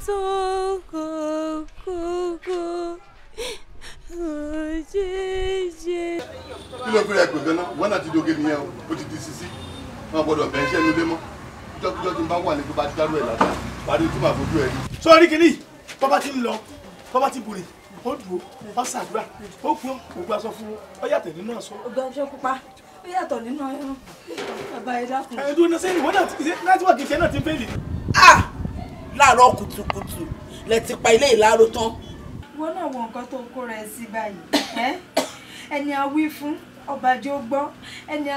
sóko kókó òjèjè. kí ló fi rẹ pè ganan wọn náà ti doge nìyẹn o ó ti di sisi wọn gbọ́dọ̀ bẹ iṣẹ́ nílé mọ́ jọjọ tí n bá wà ní tó bá dárú ẹ lásán parí tí màá fojú ẹ rí. sọ́ọ́rí kìíní tọ́ba ti ń lọ tọ́ba ti bùrì ó dùn ó ṣàdúrà ó kún ògbó aṣọ fún ọ yàtọ̀ nínú aṣọ. ọgbà ọjọ́ pupa ó yàtọ̀ nínú ẹran bàbá ẹ dákun. ẹ dúró náà sẹ́yìn wọ́n náà ti ṣe nẹ́tíwọ̀kì iṣẹ́ náà ti ń fẹ́lì. ah láàárọ̀ kùtùkùtù lẹ ti pa ilé ìláró tán. wọn náà wọ nǹkan tó kóra ẹ sí báyìí ẹ ẹni a wí fún ọbàjọ́ gbọ́ ẹni